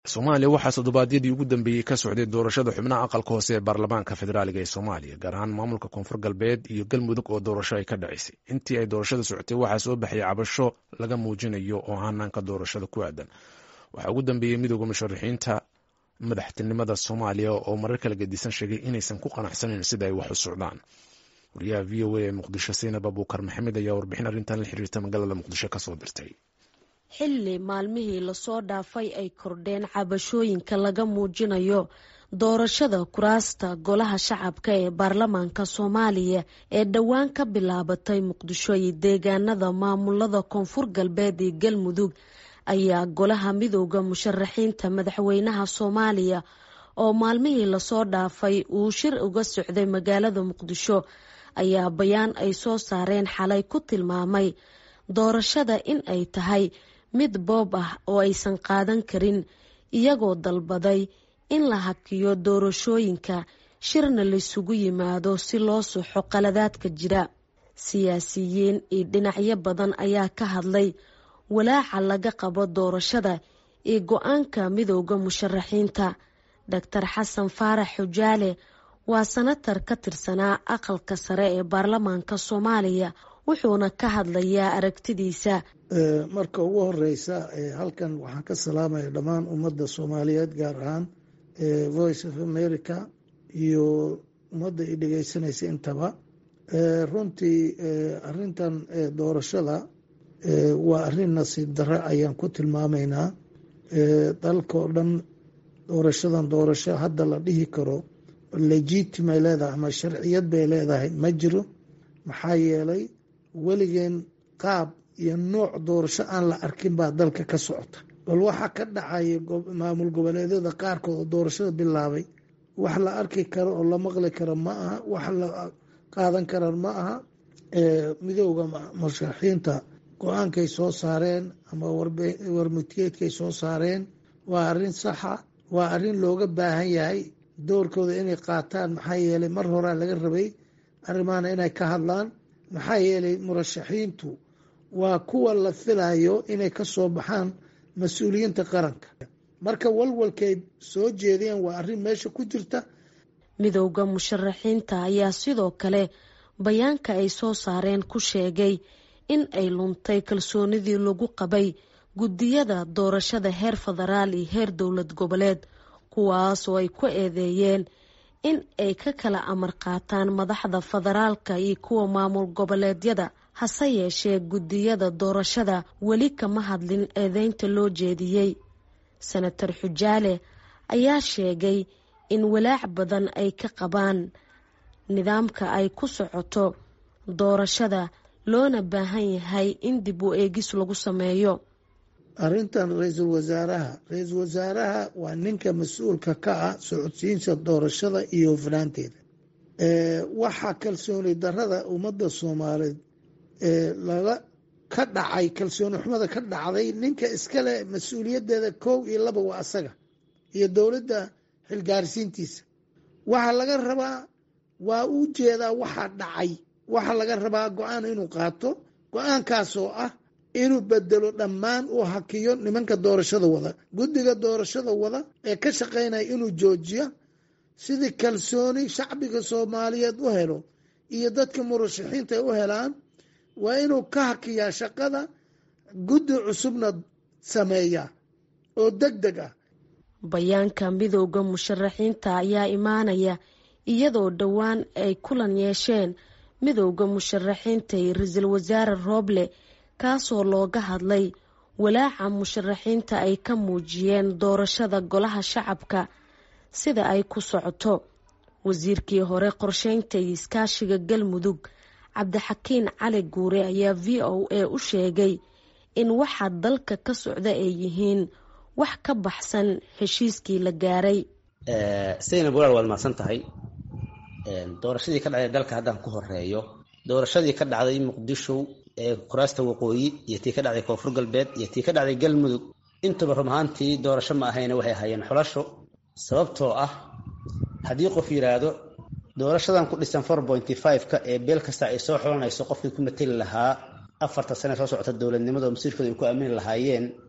soomaaliya waxaa toddobaadyadii ugu dambeeyey ka socday doorashada xubnaha aqalka hoose ee baarlamaanka federaaliga ee soomaaliya gaar ahaan maamulka koonfur galbeed iyo galmudug oo doorasho ay ka dhacaysay intii ay doorashada socotay waxaa soo baxayay cabasho laga muujinayo oo hanaanka doorashada ku aadan waxaa ugu dambeeyey midooda musharaxiinta madaxtinimada soomaaliya oo marar kala gedisan sheegay inaysan ku qanacsaneyn sida ay wax u socdaan wariyaha v o a ee muqdisho saynab abuukar maxamed ayaa warbixin arrintan la xiriirta magaalada muqdisho kasoo dirtay xilli maalmihii lasoo dhaafay ay kordheen cabashooyinka laga muujinayo doorashada kuraasta golaha shacabka ee baarlamaanka soomaaliya ee dhowaan ka bilaabatay muqdisho iyo deegaanada maamulada koonfur galbeed iyo galmudug ayaa golaha midooda musharaxiinta madaxweynaha soomaaliya oo maalmihii lasoo dhaafay uu shir uga socday magaalada muqdisho ayaa bayaan ay soo saareen xalay ku tilmaamay doorashada in ay tahay mid boob ah oo aysan qaadan karin iyagoo dalbaday in la hakiyo doorashooyinka shirna laysugu yimaado si loo suxo qaladaadka jira siyaasiyiin iyo dhinacyo badan ayaa ka hadlay walaaca laga qabo doorashada iyo go-aanka midooda musharaxiinta doctor xasan faarax xujaale waa sanatar ka tirsanaa aqalka sare ee baarlamaanka soomaaliya wuxuuna ka hadlayaa aragtidiisa marka ugu horeysa halkan waxaan ka salaamaya dhammaan ummadda soomaaliyeed gaar ahaan voice of america iyo ummadda i dhegeysanaysa intaba runtii arintan doorashada waa arin nasiib darre ayaan ku tilmaamaynaa dalkao dhan doorashadan doorasho hadda la dhihi karo legitimay leedahay ama sharciyad bay leedahay ma jiro maxaa yeelay weligeen qaab iyo nooc doorasho aan la arkin baa dalka ka socota bal waxaa ka dhacaya maamul goboleedyada qaarkood oo doorashada bilaabay wax la arki karo oo la maqli karo ma aha wax la qaadan kara ma aha midooda musharaxiinta go-aankay soo saareen ama warmutiyeedkay soo saareen waa arrin saxa waa arrin looga baahan yahay doorkooda inay qaataan maxaa yeelay mar horaa laga rabay arrimahana inay ka hadlaan maxaa yeelay murashaxiintu waa kuwa la filayo inay ka soo baxaan mas-uuliyiinta qaranka marka walwalkay soo jeedeen waa arrin meesha ku jirta midowda musharaxiinta ayaa sidoo kale bayaanka ay soo saareen ku sheegay in ay luntay kalsoonidii lagu qabay guddiyada doorashada heer federaal iyo heer dowlad goboleed kuwaas oo ay ku eedeeyeen in ay ka kala amar qaataan madaxda federaalka iyo kuwa maamul goboleedyada hase yeeshee guddiyada doorashada weli kama hadlin eedeynta loo jeediyey senator xujaale ayaa sheegay in walaac badan ay ka qabaan nidaamka ay ku socoto doorashada loona baahan yahay in dib u eegis lagu sameeyo arrintan ra-iisul wasaaraha ra-iisul wasaaraha waa ninka mas-uulka ka ah socodsiinta doorashada iyo hufnaanteeda waxaa kalsooni darada ummadda soomaaliyeed laga ka dhacay kalsooni xumada ka dhacday ninka iskale mas-uuliyadeeda kow iyo laba waa asaga iyo dowladda xilgaarsiintiisa waxaa laga rabaa waa u jeedaa waxaa dhacay waxaa laga rabaa go-aan inuu qaato go-aankaas oo ah inuu bedelo dhammaan uu hakiyo nimanka doorashada wada guddiga doorashada wada ee ka shaqaynaya inuu joojiyo sidii kalsooni shacbiga soomaaliyeed u helo iyo dadka murashaxiinta ay u helaan waa inuu ka hakiyaa shaqada guddi cusubna sameeya oo deg deg ah bayaanka midooda musharaxiinta ayaa imaanaya iyadoo dhowaan ay kulan yeesheen midowda musharaxiinta iyo ra-iisul wasaare rooble kaasoo looga hadlay walaaca musharaxiinta ay ka muujiyeen doorashada golaha shacabka sida ay ku socoto wasiirkii hore qorsheynta iyo iskaashiga galmudug cabdixakiin cali guure ayaa v o a u sheegay in waxa dalka ka socda ay yihiin wax ka baxsan heshiiskii la gaaray saynab walaal waad mahadsan tahay doorashadii ka dhacday dalka haddaan ku horeeyo doorashadii ka dhacday muqdisho ee kuraasta waqooyi iyo tii ka dhacday koonfur galbeed iyo tii ka dhacday galmudug intuba run ahaantii doorasho ma ahayna waxay ahaayeen xulasho sababtoo ah haddii qof yidhaahdo doorashadan ku dhisan four pointy five-ka ee beel kasta ay soo xulanayso qofkii ku mateli lahaa afarta sane soo socota dowladnimada oo masiirkooda ay ku aamini lahaayeen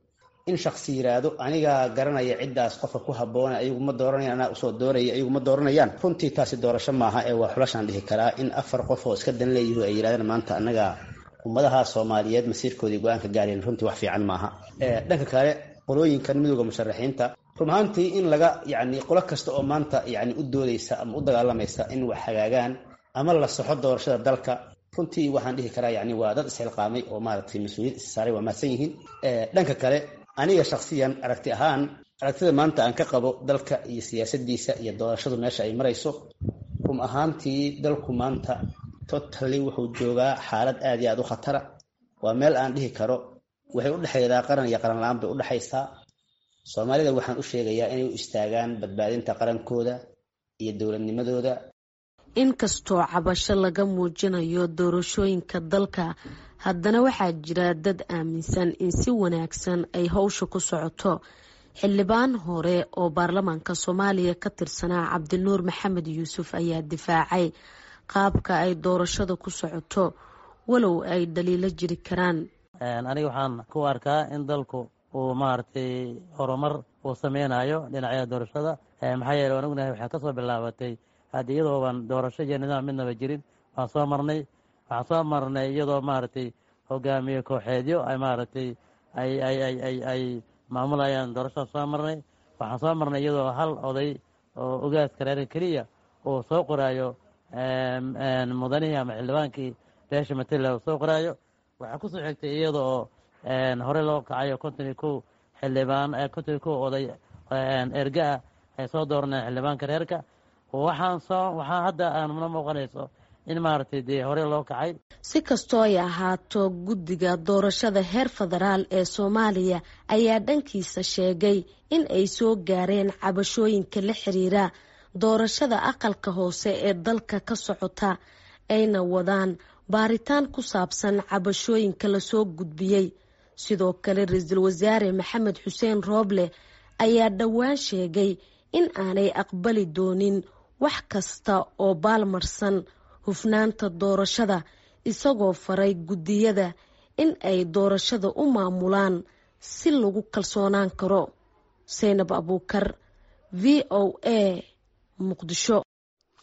in shaksi yiraahdo anigaa garanaya ciddaas qofka ku habboona ayagu ma dooranayaan anaa usoo dooraya ayagu ma dooranayaan runtii taasi doorasho maaha ee waa xulashaan dhihi karaa in afar qof oo iska dan leeyihi ay yidhahdeen maanta annaga ummadaha soomaaliyeed masiirkoodii go-aanka gaareen runtii wax fiican maaha dhanka kale qolooyinkan midooda musharaxiinta run ahaantii in laga yacni qolo kasta oo maanta yacni u doodaysa ama u dagaalamaysa in wax hagaagaan ama la soxo doorashada dalka runtii waxaan dhihi karaa yani waa dad isxilqaamay oo maaragtay mas-uuliyad issaaray waa mahadsan yihiin dhanka kale aniga shaksiyan aragti ahaan aragtida maanta aan ka qabo dalka iyo siyaasadiisa iyo doorashadu meesha ay marayso run ahaantii dalku maanta totally wuxuu joogaa xaalad aad iyo aad u khatara waa meel aan dhihi karo waxay udhexeedaa qaran iyo qaran la-aan bay udhexaysaa soomaalida waxaan u sheegayaa inay u istaagaan badbaadinta qarankooda iyo dowladnimadooda inkastoo cabasho laga muujinayo doorashooyinka dalka haddana waxaa jira dad aaminsan in si wanaagsan ay howsha ku socoto xildhibaan hore oo baarlamaanka soomaaliya ka tirsanaa cabdinuur maxamed yuusuf ayaa difaacay qaabka ay doorashada ku socoto walow ay dhaliilo jiri karaan aniga waxaan ku arkaa in dalku uu maaragtay horumar uu sameynayo dhinacyada doorashada maxaa yeele waan ognahay waxaa kasoo bilaabatay haddi iyadoo baan doorasho iyo nidaam midnaba jirin waan soo marnay waxaan soo marnay iyadoo maaragtay hogaamiye kooxeedyo ay maaragtay ay ay ay ay ay maamulayaan doorashada soo marnay waxaan soo marnay iyadoo hal oday oo ogaaska reerka keliya uu soo qoraayo mudanihii ama xildhibaankii beesha matela uu soo qoraayo waxaa kusoo xigtay iyada oo hore loo kacayo konton iyo kow xildhibaan konton iyo kow oday erga ah ay soo dooranayaan xildhibaanka reerka waxaan soo waxaa hadda aanna muuqanayso in maaragtay dee hore loo kacay si kastoo ay ahaato guddiga doorashada heer federaal ee soomaaliya ayaa dhankiisa sheegay in ay soo gaareen cabashooyinka la xiriira doorashada aqalka hoose ee dalka ka socota ayna wadaan baaritaan ku saabsan cabashooyinka lasoo gudbiyey sidoo kale ra-iisul wasaare maxamed xuseen rooble ayaa dhowaan sheegay in aanay aqbali doonin wax kasta oo baalmarsan hufnaanta doorashada isagoo faray guddiyada in ay doorashada u maamulaan si lagu kalsoonaan karo seynab abuukar v o a muqdisho